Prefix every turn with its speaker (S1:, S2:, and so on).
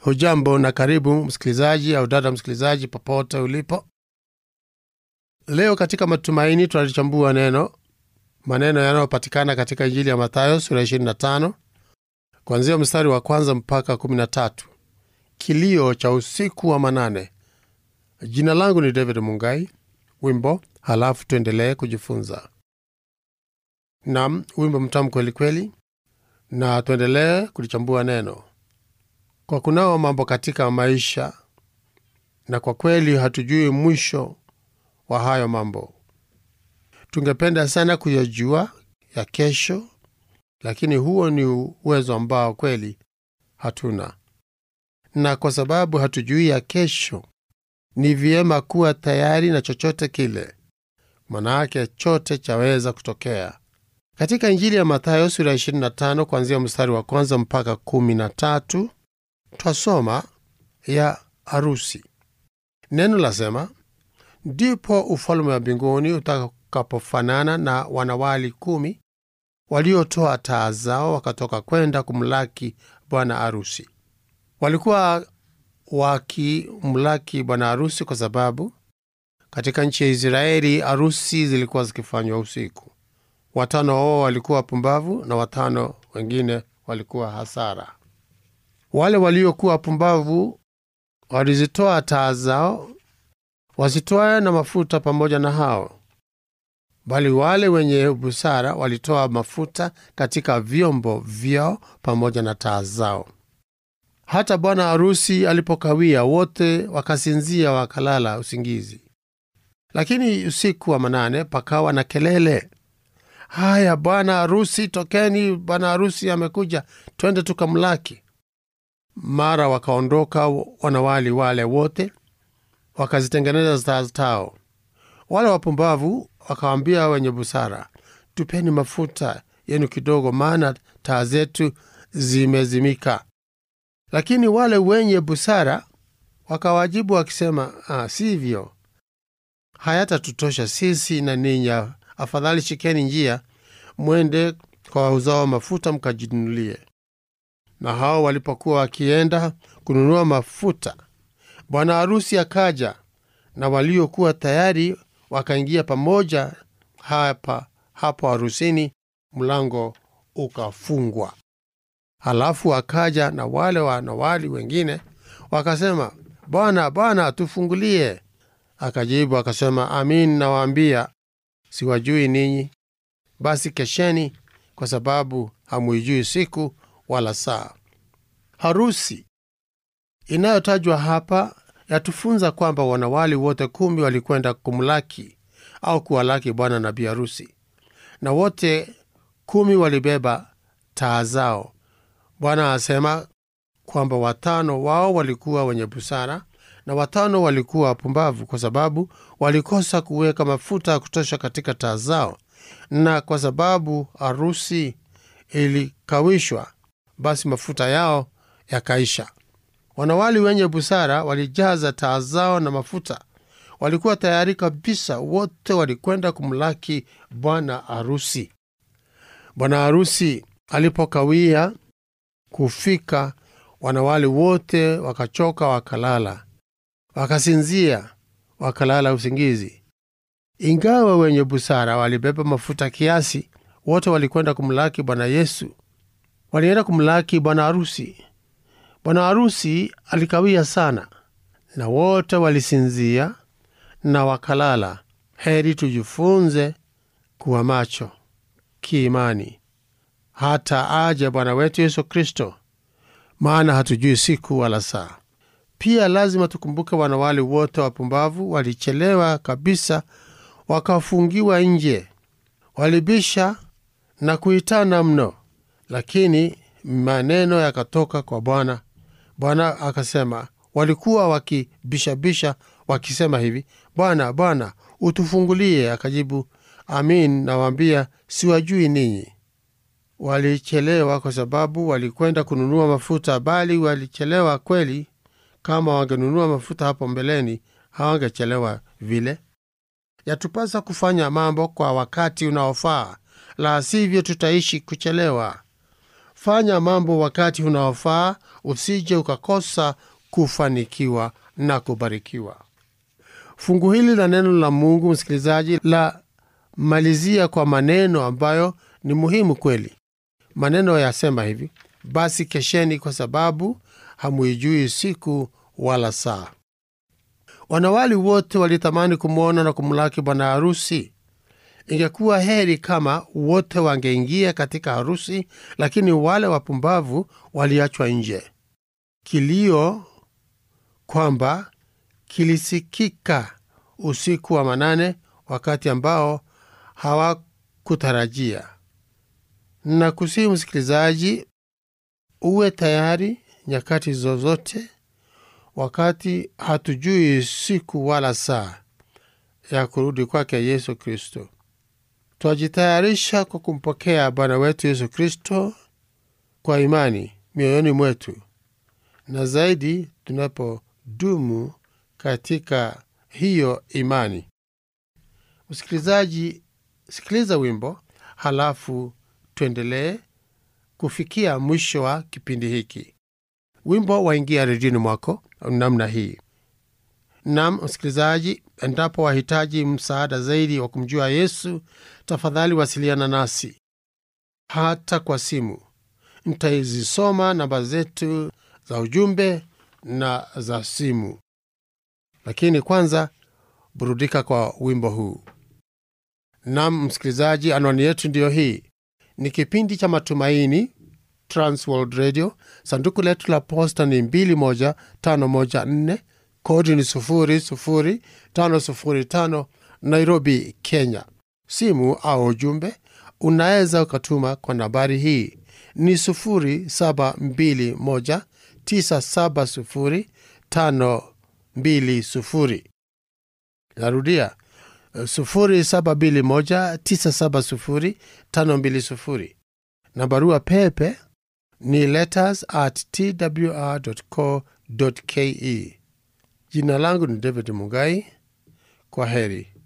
S1: Hujambo na karibu msikilizaji au dada msikilizaji, popote ulipo. Leo katika Matumaini tunalichambua neno maneno yanayopatikana katika Injili ya Mathayo sura 25 kuanzia mstari wa kwanza mpaka 13, kilio cha usiku wa manane. Jina langu ni David Mungai. Wimbo halafu tuendelee kujifunza. Nam, wimbo mtamu kweli kweli, na tuendelee kulichambua neno kwa kunao mambo katika maisha, na kwa kweli hatujui mwisho wa hayo mambo. Tungependa sana kuyajua ya kesho, lakini huo ni uwezo ambao kweli hatuna, na kwa sababu hatujui ya kesho, ni vyema kuwa tayari na chochote kile, manake chote chaweza kutokea. Katika Injili ya Mathayo sura 25 kuanzia mstari wa kwanza mpaka 13 twasoma ya harusi. Neno lasema, ndipo ufalme wa mbinguni utakapofanana na wanawali kumi waliotoa taa zao wakatoka kwenda kumlaki bwana harusi. Walikuwa wakimlaki bwana harusi kwa sababu katika nchi ya Israeli harusi zilikuwa zikifanywa usiku. Watano wao walikuwa wapumbavu na watano wengine walikuwa hasara. Wale waliokuwa wapumbavu walizitoa taa zao wazitoaye na mafuta pamoja na hao, bali wale wenye busara walitoa mafuta katika vyombo vyao pamoja na taa zao. Hata bwana harusi alipokawia, wote wakasinzia, wakalala usingizi. Lakini usiku wa manane pakawa na kelele, haya, bwana harusi, tokeni, bwana harusi amekuja, twende tukamlaki. Mara wakaondoka wanawali wale wote wakazitengeneza taa zao. Wale wapumbavu wakawambia wenye busara, tupeni mafuta yenu kidogo, maana taa zetu zimezimika. Lakini wale wenye busara wakawajibu wakisema, ah, sivyo, hayatatutosha sisi na ninyi. Afadhali shikeni njia, mwende kwa wauzao mafuta mkajinunulie. Na hao walipokuwa wakienda kununua mafuta, bwana harusi akaja, na waliokuwa tayari wakaingia pamoja hapa hapo harusini, mlango ukafungwa. Halafu akaja na wale wanawali wengine wakasema, Bwana, Bwana, tufungulie. Akajibu akasema, amin nawaambia, siwajui ninyi. Basi kesheni, kwa sababu hamuijui siku wala saa. Harusi inayotajwa hapa yatufunza kwamba wanawali wote kumi walikwenda kumlaki au kuwalaki bwana na bi harusi, na wote kumi walibeba taa zao. Bwana asema kwamba watano wao walikuwa wenye busara na watano walikuwa wapumbavu, kwa sababu walikosa kuweka mafuta ya kutosha katika taa zao, na kwa sababu harusi ilikawishwa, basi mafuta yao yakaisha. Wanawali wenye busara walijaza taa zao na mafuta, walikuwa tayari kabisa, wote walikwenda kumlaki bwana harusi. Bwana harusi alipokawia kufika, wanawali wote wakachoka, wakalala, wakasinzia, wakalala usingizi. Ingawa wenye busara walibeba mafuta kiasi, wote walikwenda kumlaki Bwana Yesu. Walienda kumlaki bwana harusi. Bwana harusi alikawia sana, na wote walisinzia na wakalala. Heri tujifunze kuwa macho kiimani hata aje Bwana wetu Yesu Kristo, maana hatujui siku wala saa. Pia lazima tukumbuke wanawali wote wapumbavu walichelewa kabisa, wakafungiwa nje, walibisha na kuitana mno, lakini maneno yakatoka kwa Bwana. Bwana akasema, walikuwa wakibishabisha wakisema hivi, Bwana, Bwana, utufungulie. Akajibu, amin nawaambia, siwajui ninyi. Walichelewa kwa sababu walikwenda kununua mafuta, bali walichelewa kweli. Kama wangenunua mafuta hapo mbeleni, hawangechelewa vile. Yatupasa kufanya mambo kwa wakati unaofaa, la sivyo tutaishi kuchelewa. fanya mambo wakati unaofaa usije ukakosa kufanikiwa na kubarikiwa fungu hili la neno la mungu msikilizaji la malizia kwa maneno ambayo ni muhimu kweli maneno yasema hivi basi kesheni kwa sababu hamuijui siku wala saa wanawali wote walitamani kumwona na kumlaki bwana harusi ingekuwa heri kama wote wangeingia katika harusi lakini wale wapumbavu waliachwa nje kilio kwamba kilisikika usiku wa manane wakati ambao hawakutarajia na kusihi msikilizaji uwe tayari nyakati zozote wakati hatujui siku wala saa ya kurudi kwake yesu kristo twajitayarisha kwa kumpokea bwana wetu yesu kristo kwa imani mioyoni mwetu na zaidi tunapodumu katika hiyo imani msikilizaji sikiliza wimbo halafu tuendelee kufikia mwisho wa kipindi hiki wimbo waingia redioni mwako namna hii nam msikilizaji endapo wahitaji msaada zaidi wa kumjua yesu tafadhali wasiliana nasi hata kwa simu ntaizisoma namba zetu za ujumbe na za simu lakini kwanza burudika kwa wimbo huu nam msikilizaji anwani yetu ndiyo hii ni kipindi cha matumaini transworld radio sanduku letu la posta ni 21514 kodi ni 00505 nairobi kenya simu au ujumbe unaweza ukatuma kwa nambari hii ni 0721970520 narudia 0721970520 na barua pepe ni letters at twr.co.ke. Jina langu ni David Mugai. Kwa heri.